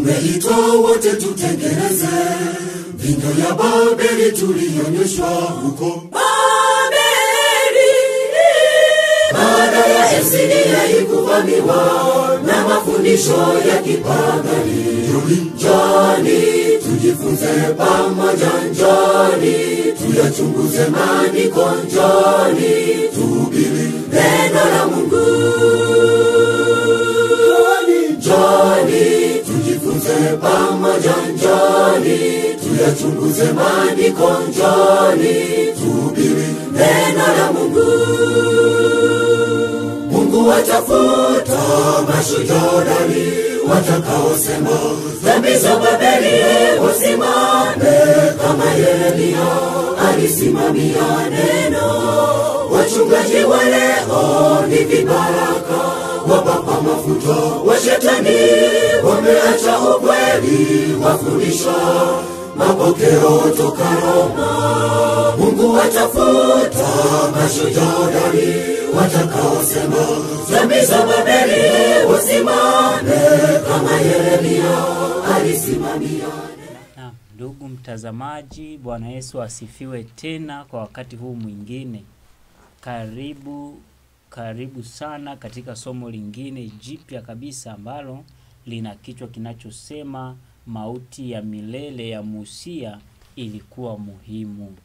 tumeitwa wote tutengeneze vindo ya Babeli tulionyeshwa huko Babeli. Baada ya Esidia ikuvamiwa na mafundisho ya kipagani, njoni tujifunze pamoja, njoni tuyachunguze maandiko, njoni tuhubiri neno la Mungu. Njoni, njoni tujifunze pamoja, njoni tuyachunguze maandiko, njoni tuhubiri neno la Mungu. Mungu watafuta mashujodari watakaosema dhambi za Babeli wasimame kama Yeremia alisimamia neno. Wachungaji wa leo ni vibaraka wapapa mafuta wa shetani, wameacha ukweli, wafundisha mapokeo toka Roma. Mungu atafuta mashujadari watakaosema dhambi za Babeli wasimame kama Yeremia alisimamia. Naam, ndugu mtazamaji, Bwana Yesu asifiwe tena kwa wakati huu mwingine. Karibu, karibu sana katika somo lingine jipya kabisa ambalo lina kichwa kinachosema mauti ya milele ya Musia ilikuwa muhimu.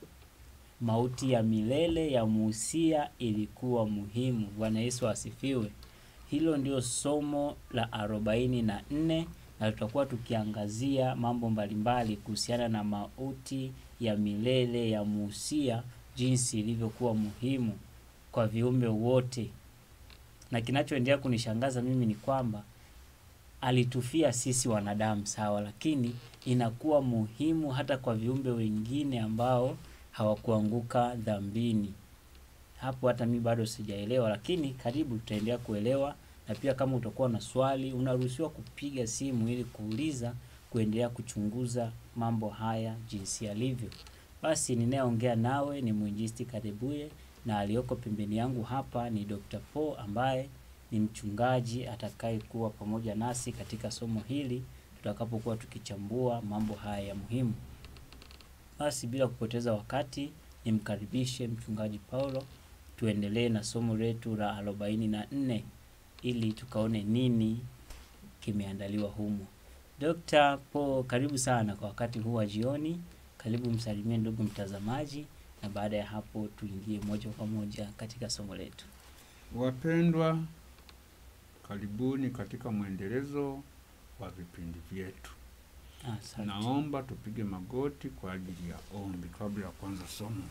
Mauti ya milele ya Musia ilikuwa muhimu. Bwana Yesu asifiwe. Hilo ndio somo la arobaini na nne na tutakuwa tukiangazia mambo mbalimbali kuhusiana na mauti ya milele ya Musia, jinsi ilivyokuwa muhimu kwa viumbe wote. Na kinachoendelea kunishangaza mimi ni kwamba alitufia sisi wanadamu sawa, lakini inakuwa muhimu hata kwa viumbe wengine ambao hawakuanguka dhambini. Hapo hata mi bado sijaelewa, lakini karibu tutaendelea kuelewa. Na pia kama utakuwa na swali, unaruhusiwa kupiga simu ili kuuliza, kuendelea kuchunguza mambo haya jinsi yalivyo. Basi ninayeongea nawe ni mwinjisti Karebuye na aliyoko pembeni yangu hapa ni Dr. Paul ambaye ni mchungaji atakayekuwa pamoja nasi katika somo hili tutakapokuwa tukichambua mambo haya ya muhimu. Basi bila kupoteza wakati, nimkaribishe mchungaji Paulo tuendelee na somo letu la arobaini na nne ili tukaone nini kimeandaliwa humo. Dr. Paul, karibu sana kwa wakati huu wa jioni. Karibu msalimie ndugu mtazamaji, na baada ya hapo tuingie moja kwa moja katika somo letu. Wapendwa, karibuni katika mwendelezo wa vipindi vyetu. Asante. Naomba tupige magoti kwa ajili ya ombi kabla ya kuanza somo.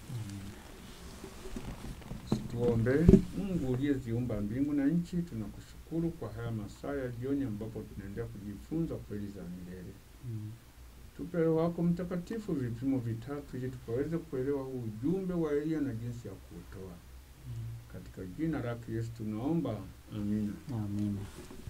Tuombe. Mungu uliyeziumba mbingu na nchi, tunakushukuru kwa haya masaa ya jioni ambapo tunaendelea kujifunza kweli za milele. Mm. Tupe Roho wako Mtakatifu vipimo vitatu ili tukaweze kuelewa huu ujumbe wa Elia na jinsi ya kuutoa. Katika jina lake Yesu tunaomba, amina. Amina.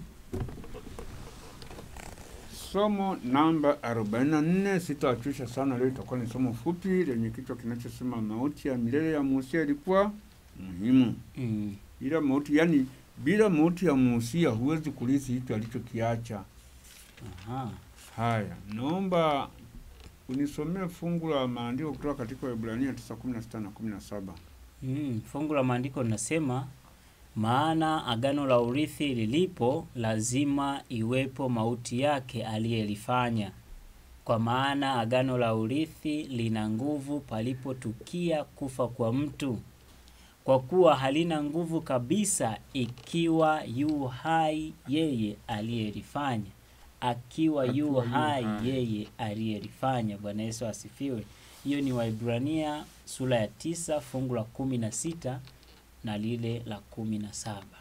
Somo namba 44 sitawachusha sana leo, itakuwa ni somo fupi lenye kichwa kinachosema mauti ya milele ya Musia ilikuwa muhimu. Mm. Bila mauti, yani bila mauti ya Musia huwezi kulisi hicho alichokiacha. Aha. Haya, naomba unisomee fungu la maandiko kutoka katika Waebrania 9:16 na 17. Mm. Fungu la maandiko linasema maana agano la urithi lilipo lazima iwepo mauti yake aliyelifanya. Kwa maana agano la urithi lina nguvu palipotukia kufa kwa mtu, kwa kuwa halina nguvu kabisa ikiwa yu hai yeye aliyelifanya, akiwa yu Akiwa yu hai hai. yeye aliyelifanya. Bwana Yesu asifiwe. Hiyo ni Waibrania sura ya tisa fungu la kumi na sita na lile la kumi na saba.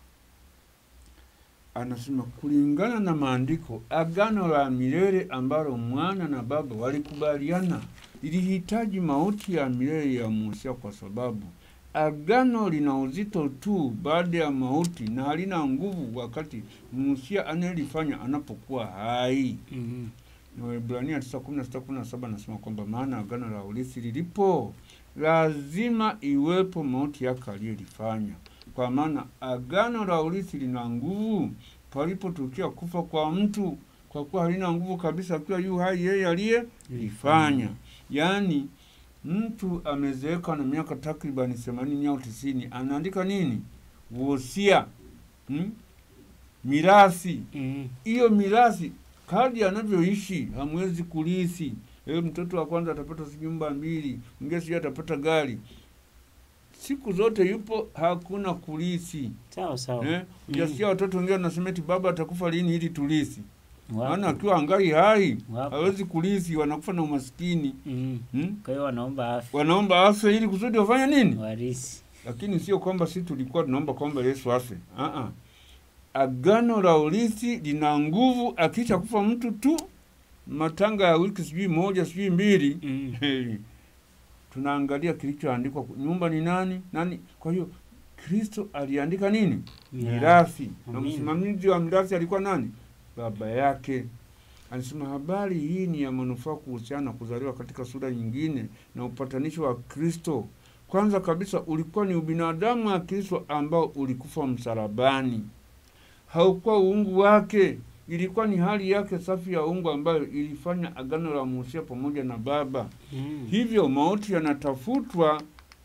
Anasema kulingana na maandiko, agano la milele ambalo mwana na baba walikubaliana lilihitaji mauti ya milele ya Musa, kwa sababu agano lina uzito tu baada ya mauti na halina nguvu wakati Musa anayelifanya anapokuwa hai. Mhm. Na Waebrania 9:16-17 nasema kwamba maana agano la urithi lilipo lazima iwepo mauti yake aliyelifanya, kwa maana agano la urithi lina nguvu palipotukia kufa kwa mtu, kwa kuwa halina nguvu kabisa, akiwa yu hai yeye aliyelifanya. Yaani mtu amezeeka na miaka takribani themanini au tisini, anaandika nini? Wosia, hmm? mirasi Mm. hiyo mirasi kadi anavyoishi hamwezi kulisi. Ewe mtoto wa kwanza atapata si nyumba mbili, mwingine sijui atapata gari. Siku zote yupo, hakuna kulisi Sawa sawa. eh? Ujasikia watoto wengine wanasema eti baba atakufa lini ili tulisi. Wapo. Maana akiwa angali hai Wapo. hawezi kulisi, wanakufa na umaskini Mm. hmm? Kwa hiyo wanaomba afya Wanaomba afe ili kusudi wafanye nini? warisi. lakini sio kwamba sisi tulikuwa tunaomba kwamba Yesu afe. Ah ah. Agano la urithi lina nguvu akisha kufa mtu tu, matanga ya wiki sijui moja sijui mbili Mm. hey. Tunaangalia kilichoandikwa, nyumba ni nani nani. Kwa hiyo Kristo aliandika nini? Mirathi, na Amina. msimamizi wa mirathi alikuwa nani? Baba yake. Anasema habari hii ni ya manufaa kuhusiana na kuzaliwa katika sura nyingine na upatanisho wa Kristo. Kwanza kabisa ulikuwa ni ubinadamu wa Kristo ambao ulikufa msalabani, haukuwa uungu wake, ilikuwa ni hali yake safi ya uungu ambayo ilifanya agano la Musa pamoja na Baba. Mm. Hivyo mauti yanatafutwa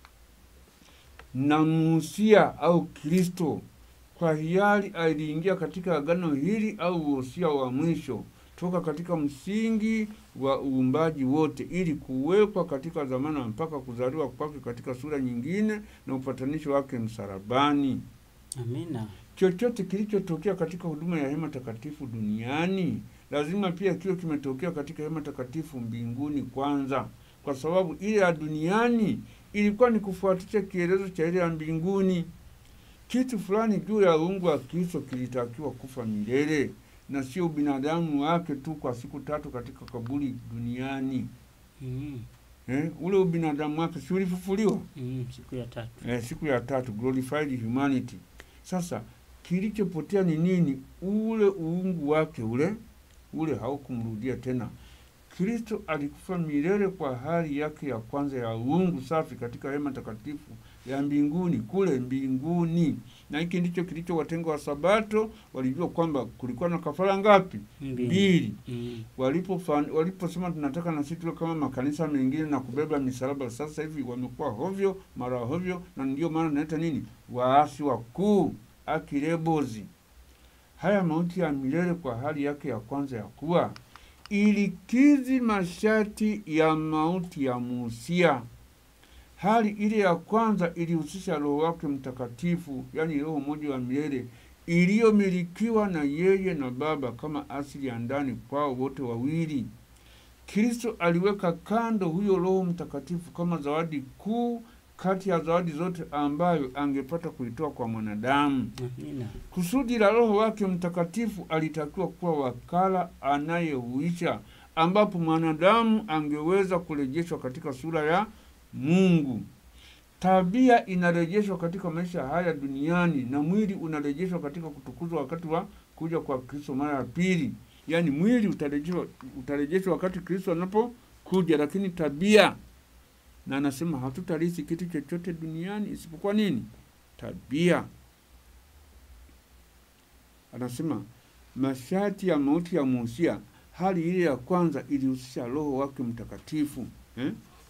na Musia au Kristo. Kwa hiari aliingia katika agano hili au wosia wa mwisho toka katika msingi wa uumbaji wote, ili kuwekwa katika zamana mpaka kuzaliwa kwake katika sura nyingine na upatanisho wake msalabani. Amina. Chochote kilichotokea katika huduma ya hema takatifu duniani lazima pia kiwe kimetokea katika hema takatifu mbinguni kwanza, kwa sababu ile ya duniani ilikuwa ni kufuatisha kielezo cha ile ya mbinguni. Kitu fulani juu ya uungu wa Kristo kilitakiwa kufa milele na sio binadamu wake tu kwa siku tatu katika kaburi duniani. Mm. Eh, ule ubinadamu wake si ulifufuliwa Mm. Siku ya tatu. eh, siku ya tatu, glorified humanity. Sasa kilichopotea ni nini? Ule uungu wake ule ule haukumrudia tena. Kristo alikufa milele kwa hali yake ya kwanza ya uungu safi katika hema takatifu ya mbinguni kule mbinguni, na hiki ndicho kilichowatenga wa Sabato. Walijua kwamba kulikuwa na kafara ngapi? Mbili. Mbili. Mm. Walipofan- waliposema tunataka na sisi tuwe kama makanisa mengine na kubeba misalaba, sasa hivi wamekuwa hovyo mara hovyo, na ndio maana naita nini, waasi wakuu, akirebozi. Haya mauti ya milele kwa hali yake ya kwanza ya kuwa ilikizi masharti ya mauti ya Musia. Hali ile ya kwanza ilihusisha Roho wake Mtakatifu, yaani Roho mmoja wa milele iliyomilikiwa na yeye na Baba kama asili ya ndani kwao wote wawili. Kristo aliweka kando huyo Roho Mtakatifu kama zawadi kuu kati ya zawadi zote ambayo angepata kuitoa kwa mwanadamu. Amina. Kusudi la Roho wake Mtakatifu alitakiwa kuwa wakala anayehuisha, ambapo mwanadamu angeweza kurejeshwa katika sura ya Mungu. Tabia inarejeshwa katika maisha haya duniani na mwili unarejeshwa katika kutukuzwa wakati wa kuja kwa Kristo mara ya pili. Yaani mwili utarejeshwa, utarejeshwa wakati Kristo anapokuja, lakini tabia, na anasema hatutarisi kitu chochote duniani isipokuwa nini? Tabia. Anasema masharti ya mauti ya Musia, hali ile ya kwanza ilihusisha Roho wake Mtakatifu eh?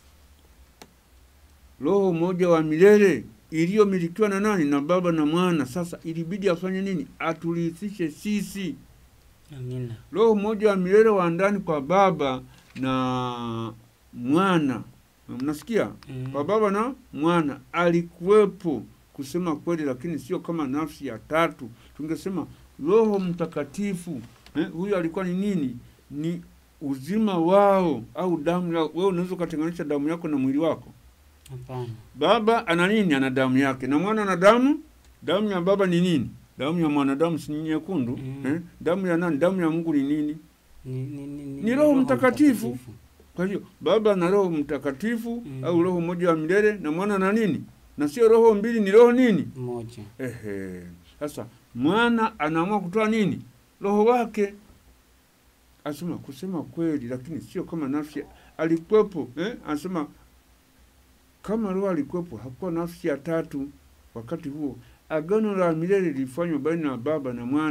Roho moja wa milele iliyomilikiwa na nani? Na Baba na Mwana. Sasa ilibidi afanye nini? Aturithishe sisi Amina. Roho mmoja wa milele wa ndani kwa Baba na Mwana. Mnasikia? Mm. Kwa Baba na Mwana alikuwepo, kusema kweli, lakini sio kama nafsi ya tatu. Tungesema Roho Mtakatifu eh, huyu alikuwa ni nini? Ni uzima wao au damu yao. Wewe unaweza ukatenganisha damu yako na mwili wako? Hapana. Baba ana nini? Ana damu yake, na mwana ana damu. Damu ya baba ni nini? Damu ya mwanadamu si nyekundu Mm. eh? Damu ya nani? Damu ya Mungu ni nini? Ni, ni, ni, Ni Roho Mtakatifu. Kwa hiyo baba na Roho Mtakatifu Mm. au Roho mmoja wa milele, na mwana na nini? Na sio roho mbili, ni roho nini? Mmoja. Ehe. Sasa mwana anaamua kutoa nini? Roho wake. Asema kusema kweli, lakini sio kama nafsi alikuwepo eh? Anasema kama roho alikuwepo, hakuwa nafsi ya tatu wakati huo. Agano la milele lilifanywa baina ya Baba na Mwana,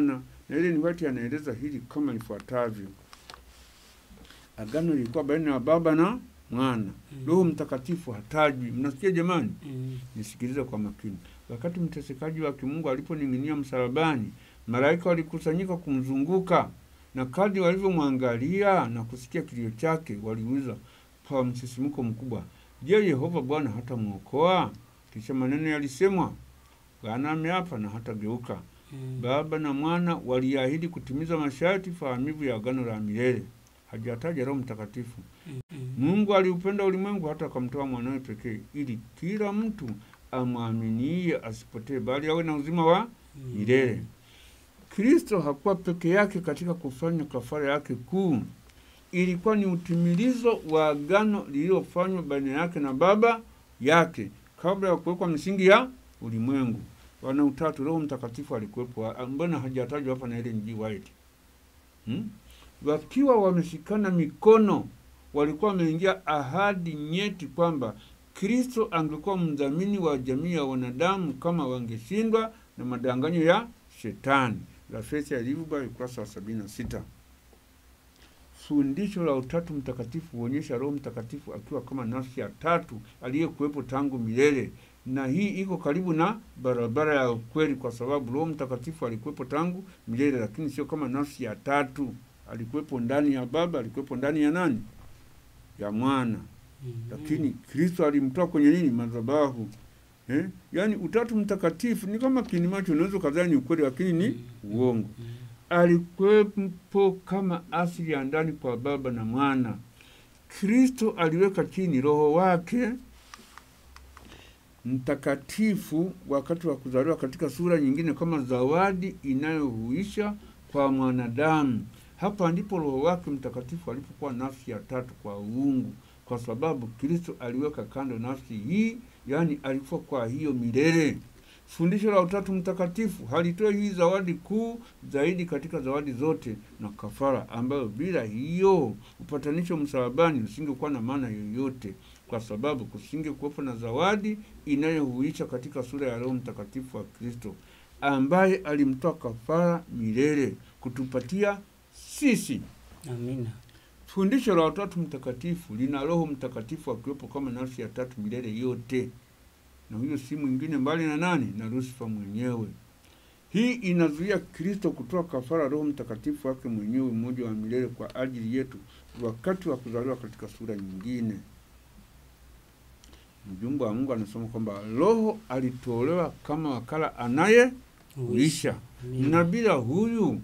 na Ellen White anaeleza hili kama ifuatavyo: agano lilikuwa baina ya Baba na Mwana. Roho Mtakatifu hatajwi. Mnasikia jamani? Mm. Nisikilize kwa makini. Wakati mtesekaji wa kimungu aliponing'inia msalabani, malaika walikusanyika kumzunguka, na kadri walivyomwangalia na kusikia kilio chake, waliuliza kwa msisimko mkubwa, je, Yehova Bwana hata mwokoa? Kisha maneno yalisemwa, Bwana ameapa na hatageuka. Mm. Baba na Mwana waliahidi kutimiza masharti fahamivu ya agano la milele. Hajataja Roho Mtakatifu. Mm. Mungu aliupenda ulimwengu hata akamtoa mwanawe pekee, ili kila mtu amwaminie asipotee, bali awe na uzima wa milele. Kristo hakuwa peke yake katika kufanya kafara yake kuu. Ilikuwa ni utimilizo wa agano lililofanywa baina yake na Baba yake kabla ya kuwekwa misingi ya ulimwengu. Wana utatu, Roho Mtakatifu alikuwepo. Ah, Mbona hajatajwa hapa na Ellen G. White? Hmm? Wakiwa wameshikana mikono, walikuwa wameingia ahadi nyeti kwamba Kristo angekuwa mdhamini wa jamii ya wanadamu kama wangeshindwa na madanganyo ya shetani. Rafesi ya Liverpool ukurasa wa sabini na sita. Fundisho la Utatu Mtakatifu huonyesha Roho Mtakatifu akiwa kama nafsi ya tatu aliyekuwepo tangu milele, na hii iko karibu na barabara ya ukweli, kwa sababu Roho Mtakatifu alikuwepo tangu milele, lakini sio kama nafsi ya tatu. Alikuwepo ndani ya Baba, alikuwepo ndani ya nani? Ya Mwana Mm. lakini Kristo alimtoa kwenye nini? Madhabahu. Eh? Yaani utatu mtakatifu ni kama kini macho, unaweza kadhani ni ukweli, lakini ni uongo. Mm. Alikuwepo kama asili ya ndani kwa Baba na Mwana. Kristo aliweka chini roho wake mtakatifu wakati wa kuzaliwa katika sura nyingine kama zawadi inayohuisha kwa mwanadamu. Hapa ndipo roho wake mtakatifu alipokuwa nafsi ya tatu kwa uungu, kwa sababu Kristo aliweka kando nafsi hii, yaani alikuwa kwa hiyo milele. Fundisho la Utatu Mtakatifu halitoe hii zawadi kuu zaidi katika zawadi zote na kafara, ambayo bila hiyo upatanisho msalabani usingekuwa na maana yoyote, kwa sababu kusinge kuwepo na zawadi inayohuisha katika sura ya Roho Mtakatifu wa Kristo, ambaye alimtoa kafara milele kutupatia sisi. Amina. Fundisho la Utatu Mtakatifu lina Roho Mtakatifu akiwepo kama nafsi ya tatu milele yote, na huyo si mwingine mbali na nani? Na Lusifa mwenyewe. Hii inazuia Kristo kutoa kafara Roho Mtakatifu wake mwenyewe mmoja wa milele kwa ajili yetu wakati wa kuzaliwa katika sura nyingine. Mjumbe wa Mungu anasema kwamba Roho alitolewa kama wakala anayeuisha Amina. na bila huyu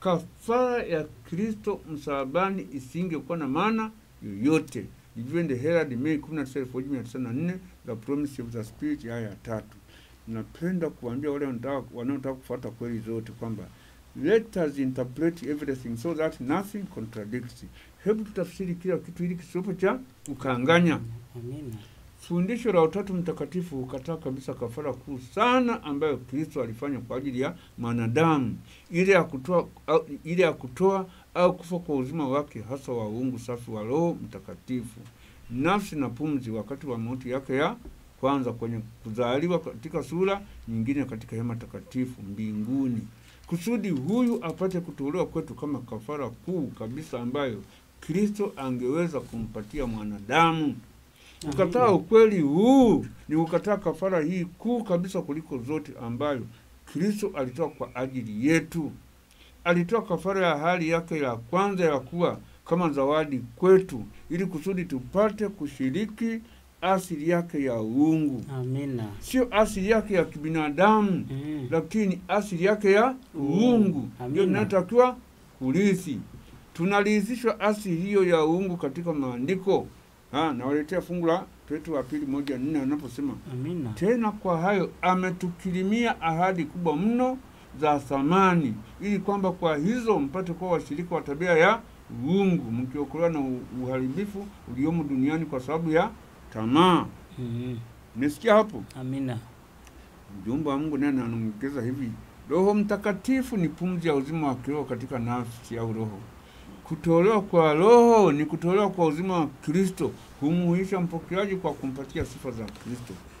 kafara ya Kristo msalabani isingekuwa na maana yoyote. Review in the Herald Mei 19, 1994, The Promise of the Spirit, aya ya tatu. Napenda kuambia wale wanataka- wanaotaka kufuata kweli zote kwamba let us interpret everything so that nothing contradicts. Hebu tutafsiri kila kitu ili kisiwepo cha ukanganya. Amina. Fundisho la Utatu Mtakatifu hukataa kabisa kafara kuu sana ambayo Kristo alifanya kwa ajili ya mwanadamu, ile ya kutoa au, ile ya kutoa au kufa kwa uzima wake, hasa wa uungu safi wa Roho Mtakatifu, nafsi na pumzi, wakati wa mauti yake ya kwanza kwenye kuzaliwa katika sura nyingine katika hema takatifu mbinguni, kusudi huyu apate kutolewa kwetu kama kafara kuu kabisa ambayo Kristo angeweza kumpatia mwanadamu. Kukataa Amina. ukweli huu ni kukataa kafara hii kuu kabisa kuliko zote ambayo Kristo alitoa kwa ajili yetu. Alitoa kafara ya hali yake ya kwanza ya kuwa kama zawadi kwetu, ili kusudi tupate kushiriki asili yake ya uungu, Amina. sio asili yake ya kibinadamu, Mm. lakini asili yake ya uungu Amina. ndio inayotakiwa kurithi. Tunarithishwa asili hiyo ya uungu katika maandiko. Ha, nawaletea fungu la Petro wa pili moja nne anaposema Amina. tena kwa hayo ametukirimia ahadi kubwa mno za thamani, ili kwamba kwa hizo mpate kuwa washirika wa tabia ya uungu, mkiokolewa na u- uharibifu uliomo duniani kwa sababu ya tamaa. Mm. Umesikia hapo? Amina. Mjumbe wa Mungu naye anaongeza hivi, Roho Mtakatifu ni pumzi ya uzima wa kiroho katika nafsi au roho. Kutolewa kwa Roho ni kutolewa kwa uzima wa Kristo, humuhuisha mpokeaji kwa kumpatia sifa za Kristo.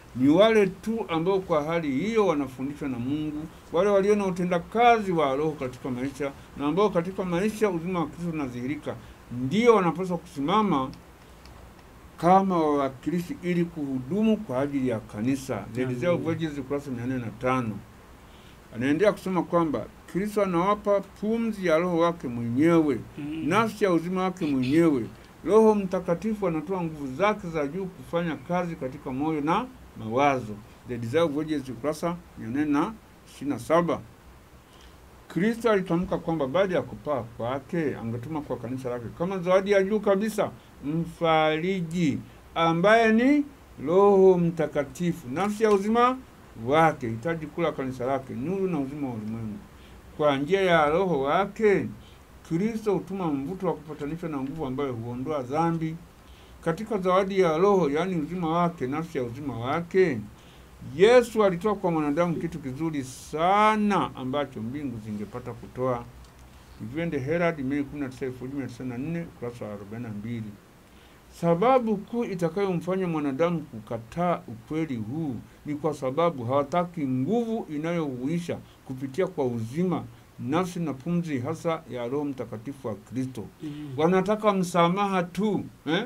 ni wale tu ambao kwa hali hiyo wanafundishwa na Mungu, wale walio na utendakazi wa Roho katika maisha na ambao katika maisha uzima wa Kristo unadhihirika, ndio wanapaswa kusimama kama wawakilishi ili kuhudumu kwa ajili ya kanisa. Zedizia Amen. Voices ukurasa mia nne na tano. Anaendelea kusema kwamba Kristo anawapa pumzi ya Roho wake mwenyewe Mm. nafsi ya uzima wake mwenyewe. Roho Mtakatifu anatoa nguvu zake za juu kufanya kazi katika moyo na mawazo. The Desire of Voices ukurasa mia nne na ishirini na saba. Kristo alitamka kwamba baada ya kupaa kwake angetuma kwa kanisa lake kama zawadi ya juu kabisa mfariji ambaye ni Roho Mtakatifu, nafsi ya uzima wake, hitaji kula kanisa lake, nuru na uzima wa ulimwengu. Kwa njia ya Roho wake Kristo hutuma mvuto wa kupatanishwa na nguvu ambayo huondoa dhambi. Katika zawadi ya Roho, yaani uzima wake, nafsi ya uzima wake, Yesu alitoa kwa mwanadamu kitu kizuri sana ambacho mbingu zingepata kutoa. Ivende Herald, Mei 19, 1994, ukurasa wa 42. Sababu kuu itakayomfanya mwanadamu kukataa ukweli huu ni kwa sababu hawataki nguvu inayohuisha kupitia kwa uzima, nafsi na pumzi hasa ya Roho Mtakatifu wa Kristo. Mm. Wanataka msamaha tu eh?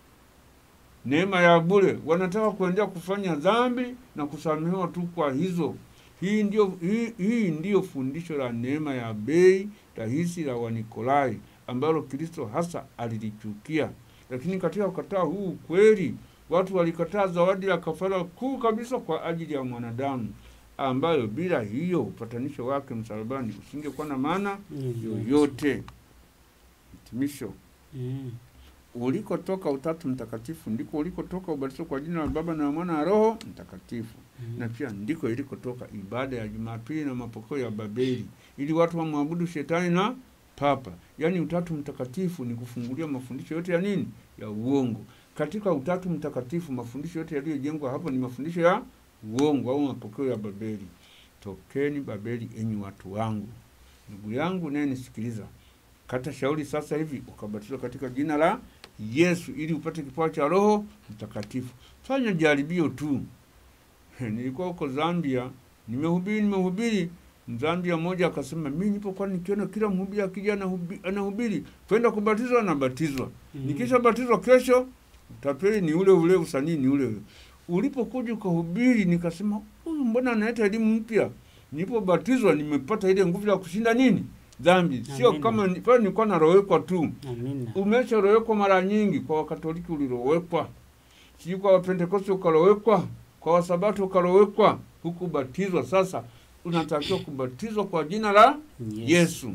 neema ya bure. Wanataka kuendelea kufanya dhambi na kusamehewa tu kwa hizo. Hii ndio, hii, hii ndiyo fundisho la neema ya bei rahisi la Wanikolai ambalo Kristo hasa alilichukia. Lakini katika kukataa huu ukweli, watu walikataa zawadi ya kafara kuu kabisa kwa ajili ya mwanadamu, ambayo bila hiyo upatanisho wake msalabani usingekuwa na maana yoyote. Hitimisho. Mm. Ulikotoka Utatu Mtakatifu ndiko ulikotoka ubatizo kwa jina la Baba na Mwana na Roho Mtakatifu, Mm. na pia ndiko ilikotoka ibada ya Jumapili na mapokeo ya Babeli, ili watu wamwabudu shetani na papa. Yaani Utatu Mtakatifu ni kufungulia mafundisho yote ya nini? Ya uongo. Katika Utatu Mtakatifu mafundisho yote yaliyojengwa hapo ni mafundisho ya uongo au mapokeo ya Babeli. Tokeni Babeli, enyi watu wangu. Ndugu yangu naye nisikiliza, kata shauri sasa hivi ukabatizwa katika jina la Yesu ili upate kipawa cha Roho Mtakatifu. Fanya jaribio tu. Nilikuwa huko Zambia, nimehubiri nimehubiri, Mzambia mmoja akasema, mimi nilipokuwa nikiona kila mhubiri akija anahubi- anahubiri kwenda kubatizwa, anabatizwa Mm. nikisha batizwa kesho, utapeli ni ule ule, usanii ni ule ule. Ulipokuja ukahubiri, nikasema huyu mbona analeta elimu mpya? Nilipobatizwa nimepata ile nguvu ya kushinda nini dhambi, sio Amina. kama ni- pale nilikuwa narowekwa tu Amina. umesharowekwa mara nyingi. Kwa Wakatoliki ulirowekwa, sijui kwa Wapentekoste ukarowekwa, kwa Wasabato ukarowekwa, hukubatizwa. Sasa unatakiwa kubatizwa kwa jina la Yes. Yesu.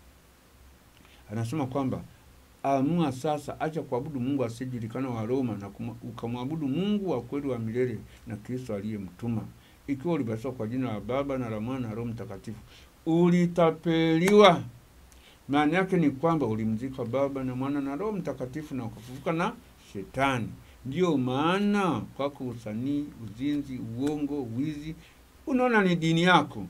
Anasema kwamba amua sasa, acha kuabudu Mungu asiyejulikana wa Roma na kuma- ukamwabudu Mungu wa kweli wa milele na Kristo aliyemtuma. Ikiwa ulibatizwa kwa jina la Baba na la Mwana na Roho Mtakatifu, ulitapeliwa. Maana yake ni kwamba ulimzika Baba na Mwana na Roho Mtakatifu na ukafufuka na Shetani. Ndiyo maana kwako usanii, uzinzi, uongo, wizi, unaona ni dini yako.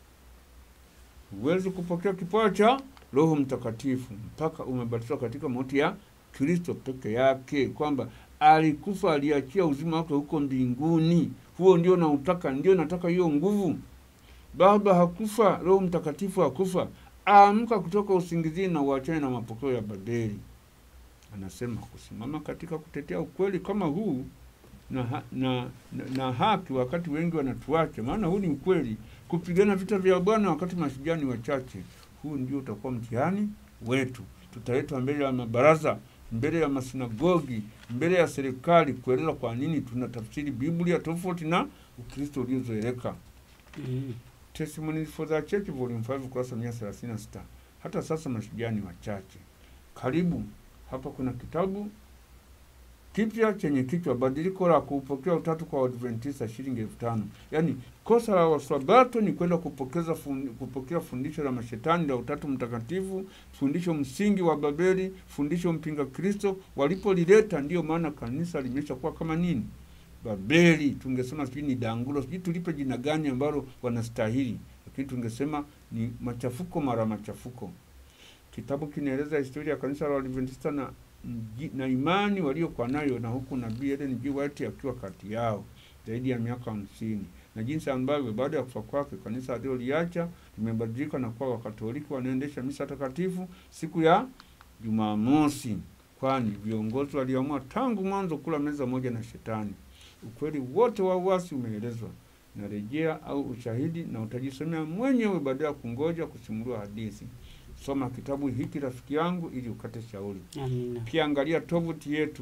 Huwezi kupokea kipawa cha Roho Mtakatifu mpaka umebatizwa katika mauti ya Kristo peke yake, kwamba alikufa, aliachia uzima wake huko mbinguni. Huo ndio nautaka, ndio nataka hiyo nguvu. Baba hakufa, Roho Mtakatifu hakufa. Amka kutoka usingizini na uachane na mapokeo ya Babeli. Anasema kusimama katika kutetea ukweli kama huu na, ha, na, na, na haki wakati wengi wanatuacha, maana huu ni ukweli. Kupigana vita vya Bwana wakati mashujaa ni wachache, huu ndio utakuwa mtihani wetu. Tutaletwa mbele ya mabaraza, mbele ya masinagogi, mbele ya serikali kueleza kwa nini tunatafsiri Biblia tofauti na Ukristo uliozoeleka. Mm. Testimonies for the Church volume 5 ukurasa 136. Hata sasa mashujaa ni wachache. Karibu hapa kuna kitabu kipya chenye kichwa badiliko la kuupokea utatu kwa Waadventista shilingi elfu tano. Yaani kosa la Wasabato ni kwenda kupokeza fundi, kupokea fundisho la mashetani la utatu mtakatifu, fundisho msingi wa Babeli, fundisho mpinga Kristo. Walipolileta ndiyo maana kanisa limeshakuwa kama nini? Babeli. Tungesema sijui ni dangulo, sijui tulipe jina gani ambalo wanastahili, lakini tungesema ni machafuko mara machafuko. Kitabu kinaeleza historia ya kanisa la Waadventista na, na imani waliokuwa nayo, na huku nabii Ellen G. White akiwa kati yao. zaidi ya miaka hamsini na jinsi ambavyo baada ya kufa kwake kanisa aliloliacha limebadilika na kuwa Wakatoliki wanaendesha misa takatifu siku ya Jumamosi, kwani viongozi waliamua tangu mwanzo kula meza moja na Shetani. Ukweli wote wa uasi umeelezwa na rejea au ushahidi, na utajisomea mwenyewe badala ya kungoja kusimuliwa hadithi. Soma kitabu hiki rafiki yangu, ili ukate shauri. Amina. Pia angalia tovuti yetu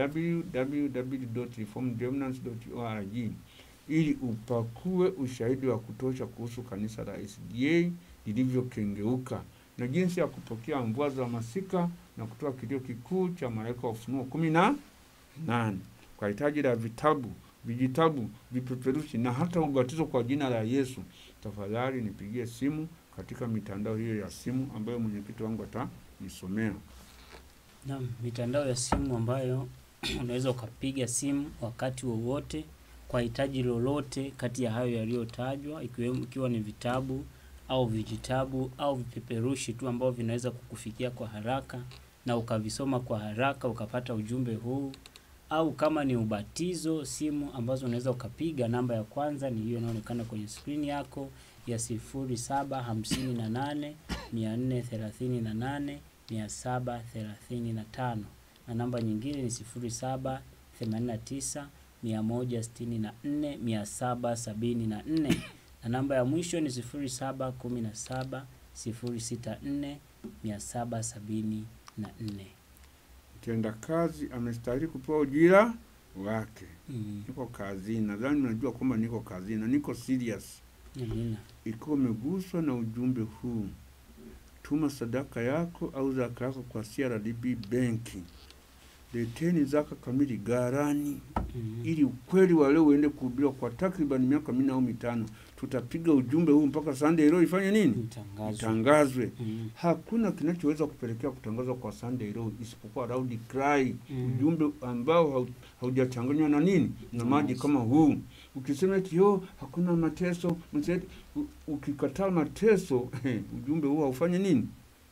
www.reformedremnants.org ili upakue ushahidi wa kutosha kuhusu kanisa la SDA lilivyokengeuka na jinsi ya kupokea mvua za masika na kutoa kilio kikuu cha malaika wa Ufunuo kumi na nane. Kwa hitaji la vitabu, vijitabu, vipeperushi na hata ubatizo kwa jina la Yesu, tafadhali nipigie simu katika mitandao hiyo ya simu ambayo mwenyekiti wangu atanisomea. Naam, mitandao ya simu ambayo unaweza ukapiga simu wakati wowote kwa hitaji lolote kati ya hayo yaliyotajwa, ikiwemo ikiwa ni vitabu au vijitabu au vipeperushi tu ambavyo vinaweza kukufikia kwa haraka na ukavisoma kwa haraka ukapata ujumbe huu, au kama ni ubatizo, simu ambazo unaweza ukapiga. Namba ya kwanza ni hiyo inaonekana kwenye skrini yako ya sifuri saba hamsini na nane mia nne thelathini na nane mia saba thelathini na tano na namba nyingine ni sifuri saba themanini na tisa mia moja sitini na nne mia saba sabini na nne na namba ya mwisho ni sifuri saba kumi na saba sifuri sita nne mia saba sabini na nne. Mtenda kazi amestahili kupewa ujira wake. Mm. Niko kazini, nadhani mnajua kwamba niko kazini na niko serious. Amina. Ikiwa umeguswa na ujumbe huu, tuma sadaka yako au zaka yako kwa CRDB benki. Leteni zaka kamili gharani, Mm. ili ukweli wa leo uende kuhubiriwa kwa takriban miaka minne au mitano. Tutapiga ujumbe huu mpaka Sunday Law ifanye nini? Mtangazo. Itangazwe. Mm. Hakuna kinachoweza kupelekea kutangazwa kwa Sunday Law isipokuwa loud cry, Mm. ujumbe ambao hau- haujachanganywa na nini na maji kama huu. Ukisema eti yo hakuna mateso, mseti, u- ukikataa mateso ujumbe huu haufanye nini,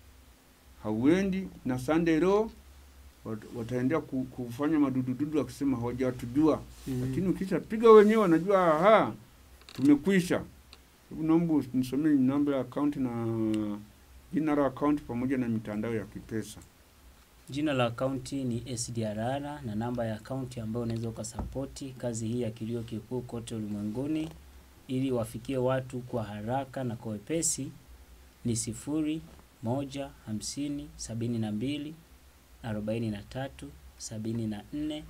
hauendi na Sunday Law wat- wataendea ku- kufanya madudududu wakisema hawajatujua, Mm. lakini ukishapiga wenyewe wanajua aha, tumekwisha. Hebu naomba nisomee namba ya akaunti na jina la akaunti pamoja na mitandao ya kipesa. Jina la akaunti ni SDRR na namba ya akaunti ambayo unaweza ukasapoti kazi hii ya kilio kikuu kote ulimwenguni ili wafikie watu kwa haraka na kwa wepesi ni sifuri moja hamsini sabini na mbili arobaini na tatu sabini na nne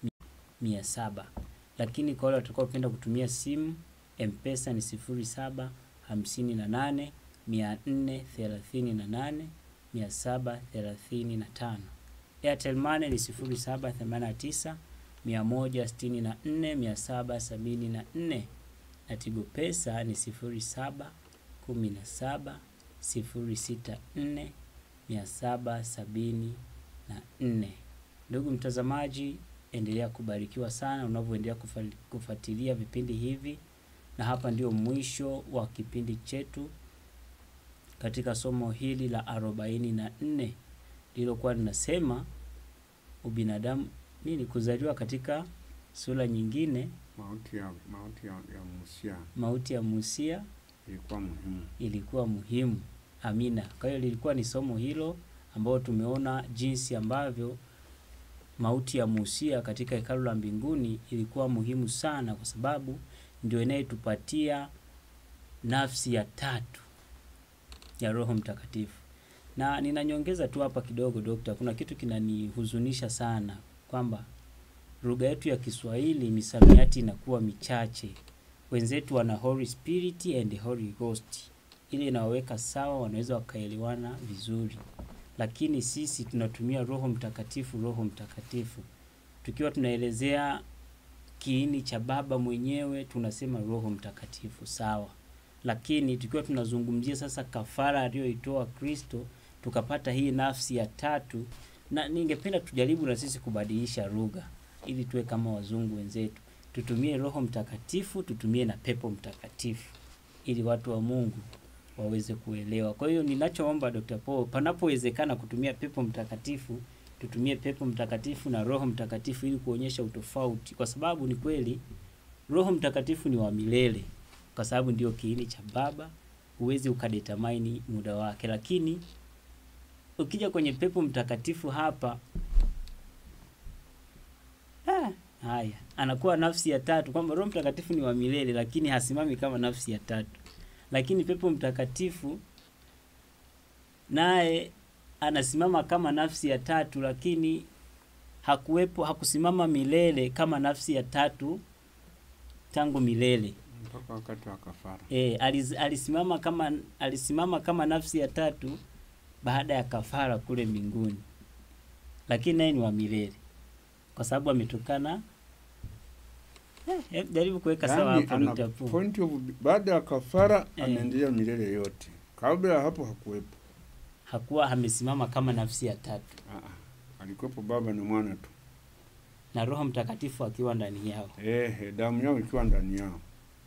mia saba. Lakini kwa wale watakaopenda kutumia simu Mpesa ni sifuri saba hamsini na nane mia nne thelathini na nane mia saba thelathini na tano. Airtel Money ni sifuri saba themanini na tisa mia moja sitini na nne mia saba sabini na nne na Tigo Pesa ni sifuri saba kumi na saba sifuri sita nne mia saba sabini na nne. Ndugu mtazamaji, endelea kubarikiwa sana unavyoendelea kufa- kufuatilia vipindi hivi, na hapa ndio mwisho wa kipindi chetu katika somo hili la arobaini na nne lililokuwa linasema ubinadamu nini, kuzaliwa katika sura nyingine, Mauti ya mauti ya, ya Musia mauti ya Musia ilikuwa muhimu. ilikuwa muhimu. Amina. Kwa hiyo lilikuwa ni somo hilo ambao tumeona jinsi ambavyo mauti ya Musia katika hekalu la mbinguni ilikuwa muhimu sana, kwa sababu ndio inayetupatia nafsi ya tatu ya Roho Mtakatifu. Na ninanyongeza tu hapa kidogo, Dokta, kuna kitu kinanihuzunisha sana kwamba lugha yetu ya Kiswahili misamiati inakuwa michache. Wenzetu wana Holy Spirit and Holy Ghost, ile inawaweka sawa, wanaweza wakaelewana vizuri, lakini sisi tunatumia Roho Mtakatifu, Roho Mtakatifu tukiwa tunaelezea kiini cha Baba mwenyewe tunasema Roho Mtakatifu, sawa. Lakini tukiwa tunazungumzia sasa kafara aliyoitoa Kristo, tukapata hii nafsi ya tatu, na ningependa tujaribu na sisi kubadilisha lugha ili tuwe kama wazungu wenzetu, tutumie Roho Mtakatifu, tutumie na pepo mtakatifu, ili watu wa Mungu waweze kuelewa. Kwa hiyo ninachoomba Dr. Paul, panapowezekana kutumia pepo mtakatifu, tutumie pepo mtakatifu na Roho Mtakatifu ili kuonyesha utofauti, kwa sababu ni kweli Roho Mtakatifu ni wa milele, kwa sababu ndio kiini cha Baba. Huwezi ukadetermine muda wake, lakini ukija kwenye pepo mtakatifu hapa ah, haya anakuwa nafsi ya tatu, kwamba Roho Mtakatifu ni wa milele, lakini hasimami kama nafsi ya tatu. Lakini pepo mtakatifu naye anasimama kama nafsi ya tatu, lakini hakuwepo, hakusimama milele kama nafsi ya tatu tangu milele. mpaka wakati wa kafara. E, aliz, alisimama kama alisimama kama nafsi ya tatu baada ya kafara kule mbinguni, lakini naye ni wa milele kwa sababu ametokana. Eh, eh, jaribu kuweka sawa Yaani hapo ana Dr. Poo. point of baada ya kafara Eh. anaendelea milele yote. Kabla ya hapo hakuwepo. Hakuwa amesimama kama nafsi ya tatu Ah, ah. Alikuwepo Baba na Mwana tu. na Roho Mtakatifu akiwa ndani yao. Ehe, damu yao ikiwa ndani yao.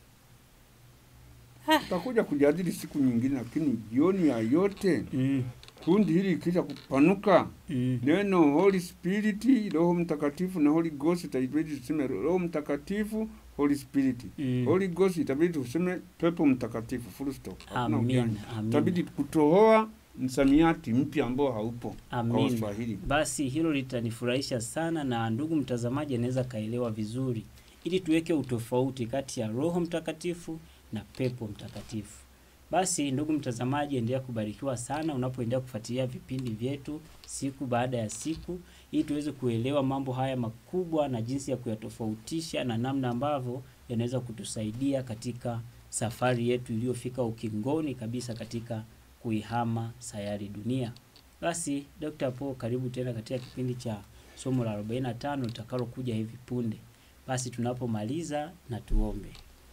Tutakuja kujadili siku nyingine, lakini jioni ya yote Mm, kundi hili ikisha kupanuka mm, neno Holy Spirit, Roho Mtakatifu na Holy Ghost, itabidi tuseme Roho Mtakatifu, Holy Spirit. mm. Holy Ghost itabidi tuseme pepo mtakatifu, full stop. Hakuna ujanja. Amina, amina. Itabidi kutohoa msamiati mpya ambao haupo kwa Amina. Kiswahili. Basi hilo litanifurahisha sana, na ndugu mtazamaji anaweza kaelewa vizuri, ili tuweke utofauti kati ya Roho Mtakatifu na pepo mtakatifu. Basi ndugu mtazamaji, endelea kubarikiwa sana unapoendelea kufuatilia vipindi vyetu siku baada ya siku, ili tuweze kuelewa mambo haya makubwa na jinsi ya kuyatofautisha na namna ambavyo yanaweza kutusaidia katika safari yetu iliyofika ukingoni kabisa katika kuihama sayari dunia. Basi Dr. Paul, karibu tena katika kipindi cha somo la 45 litakalokuja hivi punde. Basi tunapomaliza na tuombe.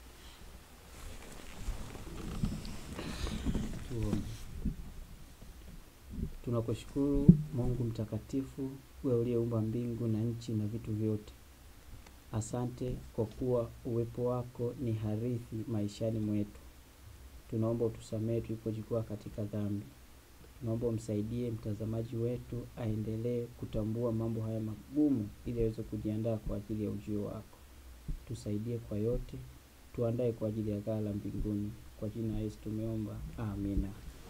Tuombe. Tunakushukuru Mungu mtakatifu, wewe uliyeumba mbingu na nchi na vitu vyote. Asante kwa kuwa uwepo wako ni harithi maishani mwetu. Tunaomba utusamehe tulipojikwaa katika dhambi. Tunaomba umsaidie mtazamaji wetu aendelee kutambua mambo haya magumu ili aweze kujiandaa kwa ajili ya ujio wako. Tusaidie kwa yote, tuandae kwa ajili ya ghala mbinguni. Kwa jina la Yesu tumeomba, amina.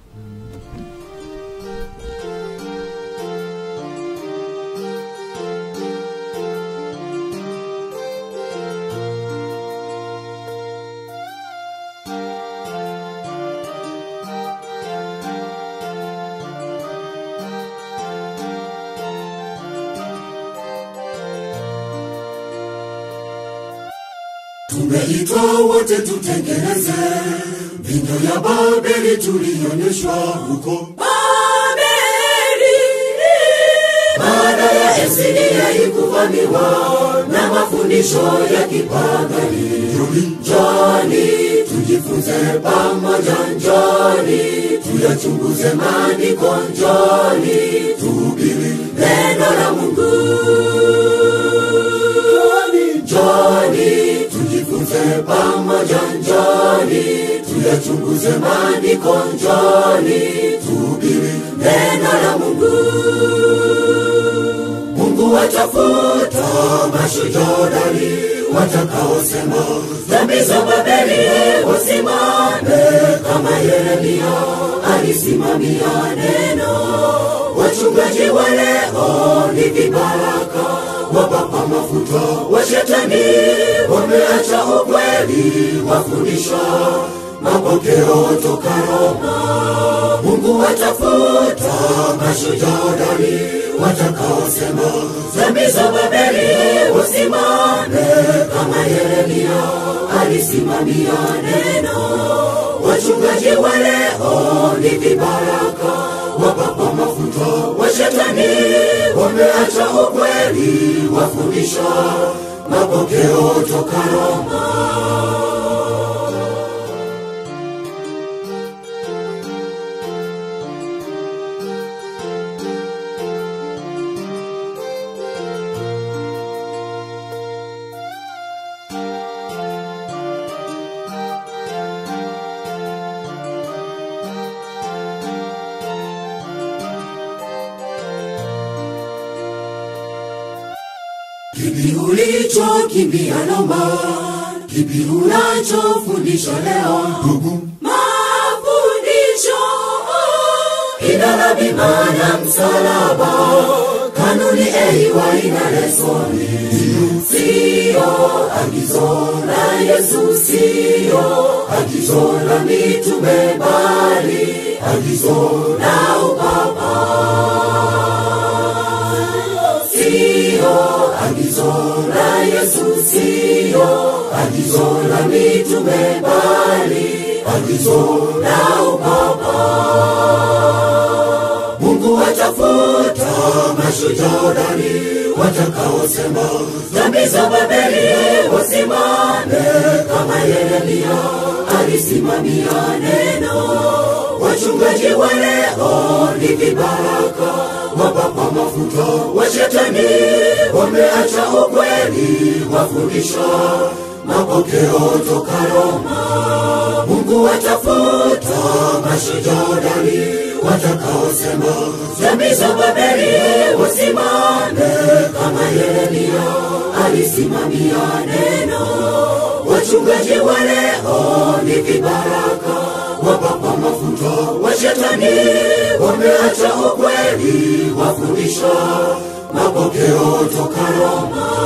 Tumeitwa wote tutengeneze vinyo ya Babeli tulionyeshwa huko Babeli. Baada ya Esidia ikuvamiwa na mafundisho ya kipagani, njoni tujifunze pamoja, njoni tuyachunguze maandiko, njoni tuhubiri neno la Mungu njoni tujifunze pamoja, njoni tuyachunguze maandiko, njoni tuhubiri neno la Mungu. Mungu watafuta mashujodari watakaosema dhambi za Babeli wasimame kama Yeremia alisimamia neno. Wachungaji wa leo ni vibaraka wapapa mafuta wa shetani, wameacha ukweli, wafundisha mapokeo toka Roma. Mungu watafuta mashujadari watakaosema dhambi za Babeli wasimame kama Yeremia alisimamia neno. Wachungaji wa leo ni vibaraka wapapa mafuta wa shetani, wameacha ukweli, wafundisha mapokeo toka Roma. Kipi ulichokimbia Roma? kipi unachofundisha leo ndugu mafundisho idara bima na msalaba kanuni eiwa ina lesoni siyo agizo la yesu siyo agizo la mitume bali agizo la upapa siyo agizo la yesu siyo agizo la mitume bali agizo la upapa mungu watafuta mashujodari watakaosema dhambi za babeli wasimame kama yeremia alisimamia neno wachungaji wa leo ni vibaraka wapakwa mafuta wa shetani wameacha ukweli wafundisha mapokeo toka Roma. Mungu watafuta mashujodari watakaosema dhambi za Babeli wasimame kama Yeremia alisimamia neno. Wachungaji wa leo ni vibaraka wapakwa mafuta wa shetani wameacha ukweli wafundisha mapokeo toka Roma.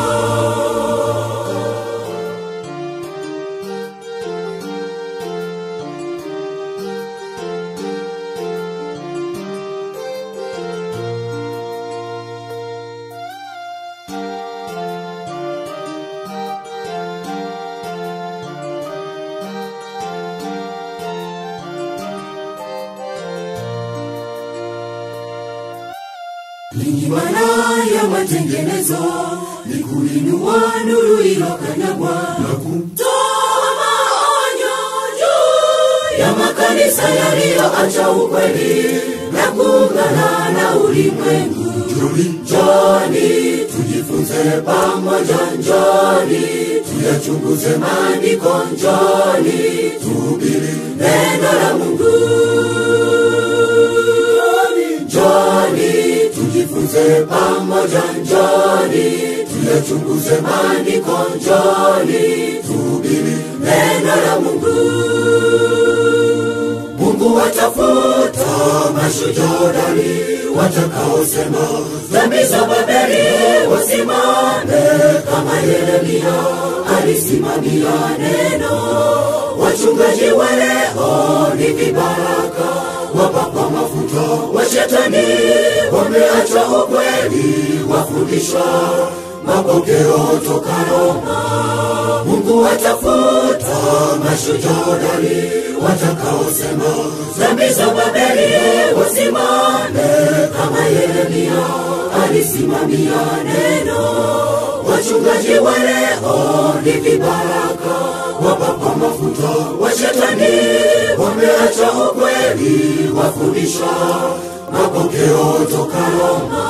Ninyi wana ya matengenezo ni kuinua nuru ilokanyagwa na kum toa maonyo juu ya makanisa yaliyoacha ukweli na kuungana na ulimwengu. joli Njoni tujifunze pamoja, njoni tuyachunguze maandiko, njoni tuhubiri neno la Mungu. Njoni tujifunze pamoja, njoni tuyachunguze maandiko, njoni tuhubiri neno la Mungu. Mungu watafuta mashujodari watakaosema dhambi za Babeli wasimame kama Yeremia alisimamia neno. Wachungaji wa leo ni vibaraka wapakwa mafuta wa shetani wameacha ukweli wafundisha mapokeo toka Roma. Mungu watafuta mashujodari watakaosema dhambi za Babeli wasimame kama Yeremia alisimamia neno. Wachungaji wa leo ni vibaraka wapakwa mafuta wa shetani wameacha ukweli wafundisha mapokeo toka Roma.